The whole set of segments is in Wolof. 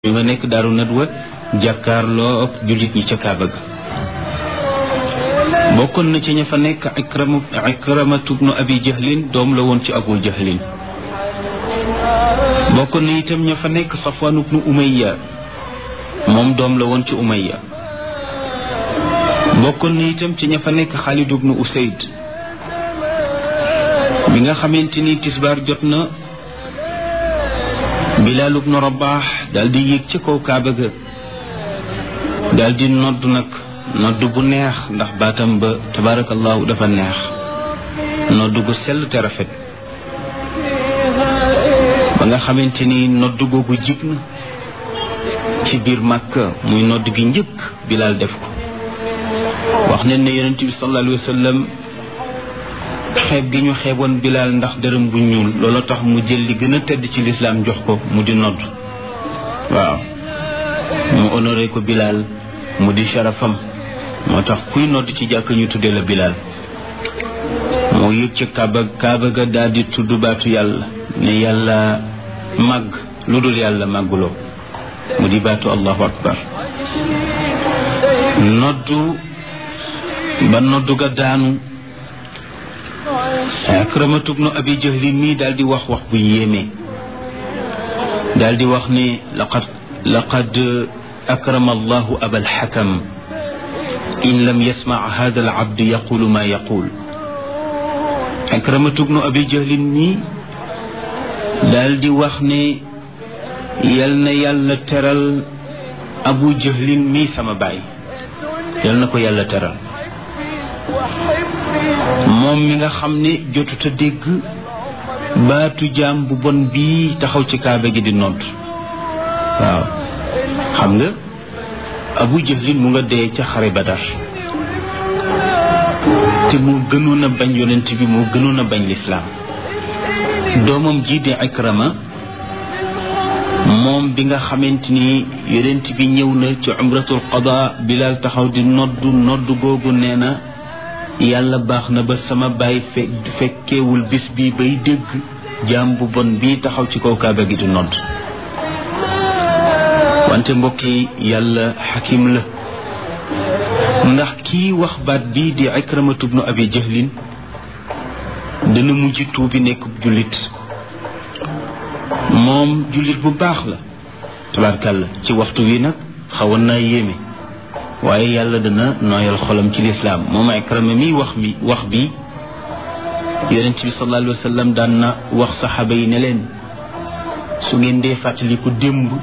ñu nga nekk daaru nadwa jàkkaarloo ak jullit ñi ca kaaba ga bokkoon na ci ña fa nekk ikrama ikramatu bnu abi jahlin doom la woon ci abu jahlin bokkoon na itam ña fa nekk safwaan bnu umayya moom doom la woon ci umayya bokkoon na itam ci ña fa nekk xaalid bnu usayd bi nga xamante ni tisbaar jot na bilaal ibnu rabaax daal di yéeg ci kaw kaaba ga daal di nodd nag nodd bu neex ndax baatam ba tabaarakallaahu dafa neex nodd gu sell te rafet ba nga xamante ni nodd googu jib na ci biir màkka muy nodd gi njëkk bilaal def ko wax nañ ne yonent bi sallallahu alayhi wa sallam xeeb gi ñu xeeboon bilaal ndax dërëm bu ñuul loolu tax mu jël li gën a tedd ci lislaam jox ko mu di nodd waaw mu honoré ko bilaal mu di sharafam moo tax kuy nodd ci jàkk ñu tuddee la bilaal moo yëg ci kaaba kaaba ga daal di tudd baatu yàlla ne yàlla màgg lu dul yàlla màgguloo mu di baatu allahu akbar noddu ba noddu ga daanu akramatu bnu abi jahlin mii daal di wax wax bu yéeme daal di wax ni laqad laqad akrama allahu abal xakam in lam yasmac hada alabd yaqulu ma yaqul akramatu bnu abi jahlin mii daal di wax ne yal na yàlla teral abu jahlin mii sama baay yal na ko yàlla teral moom mi nga xam ne jotut a dégg baatu jaam bu bon bii taxaw ci kaaba gi di nodd waaw xam nga abu jahlin mu nga dee ca xare badar te mu gënoon a bañ yonent bi mu gënoon a bañ lislaam doomam ji di ikrama moom bi nga xamante ni yonent bi ñëw na ci umratul qada bilal taxaw di nodd nodd googu nee na yàlla baax na ba sama baay fe fekkeewul bis bi bay dégg jaam bu bon bii taxaw ci kaw kaaba gi di nodd wante mbokk yi yàlla xakim la ndax kii wax baat bii di ikramatu bnu abi jahlin dana mujj tuubi nekk jullit moom jullit bu baax la tabaarkàlla ci waxtu wi nag xawoon naa yéeme waaye yàlla dana nooyal xolam ci lislaam moom ikrama mi wax mi wax bi yonent bi sallallahu alayhi wa sallam daan na wax saxaaba yi ne leen su ngeen dee fàttaliku démb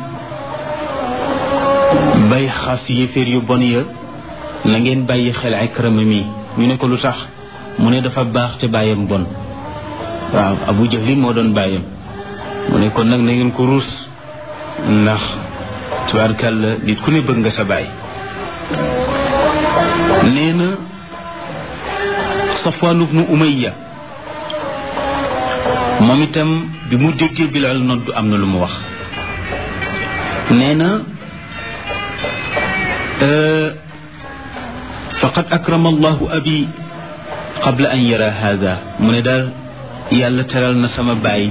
bay xas yéeféer yu bon ya na ngeen bàyyi xel ikrama mi ñu ne ko lu tax mu ne dafa baax te bàyyam bon waaw abu jahlin moo doon bàyyam mu ne kon nag na ngeen ko ruus ndax tubaarkàlla nit ku ne bëgg nga sa baay nee na Safwaan ibnu Umayya moom itam bi mu déggee Bilaal noddu am na lu mu wax nee na faqad akrama allahu abi qabla an yara hada mu ne daal yàlla teral na sama baay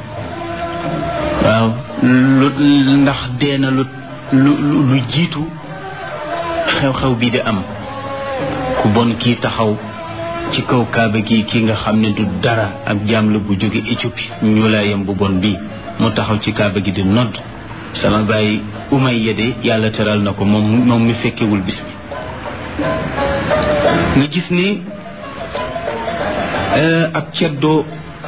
waaw lu ndax dee na lu lu lu jiitu xew-xew bi di am ku bon kii taxaw ci kaw kaaba gi kii nga xam ne du dara ak jaam la bu jóge Éthiopie ñu laayam bu bon bii mu taxaw ci kaaba gi di nodd sama bàyyi Umayya de yàlla teral na ko moom moom mi fekkewul bis bi nga gis ni ak ceddoo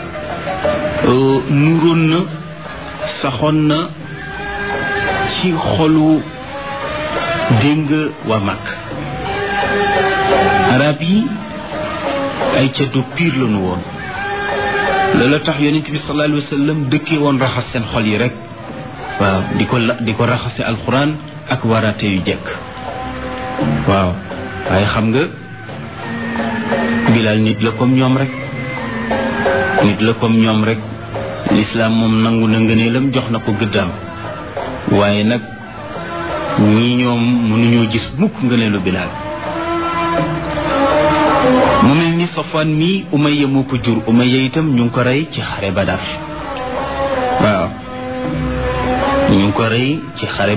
nuroon na saxoon na ci xolu dégg nga waa mag arab yi ay ceddo piir la nu woon loola tax yonent bi sallallahu alayhi wa sallam dëkkee woon raxas seen xol yi rek waaw di ko la di ko raxase alxuraan ak waraate yu jekk waaw waaye xam nga bilaal nit la comme ñoom rek nit la comme ñoom rek lislaam moom nangu na ngëneelam jox na ko gëddaam waaye nag ñii ñoom mënuñoo gis mukk ngëneelu bilaal mu mel ni safaan mii umayya moo ko jur umayya itam ñu ngi ko rey ci xare badar waaw ñu ngi ko rey ci xare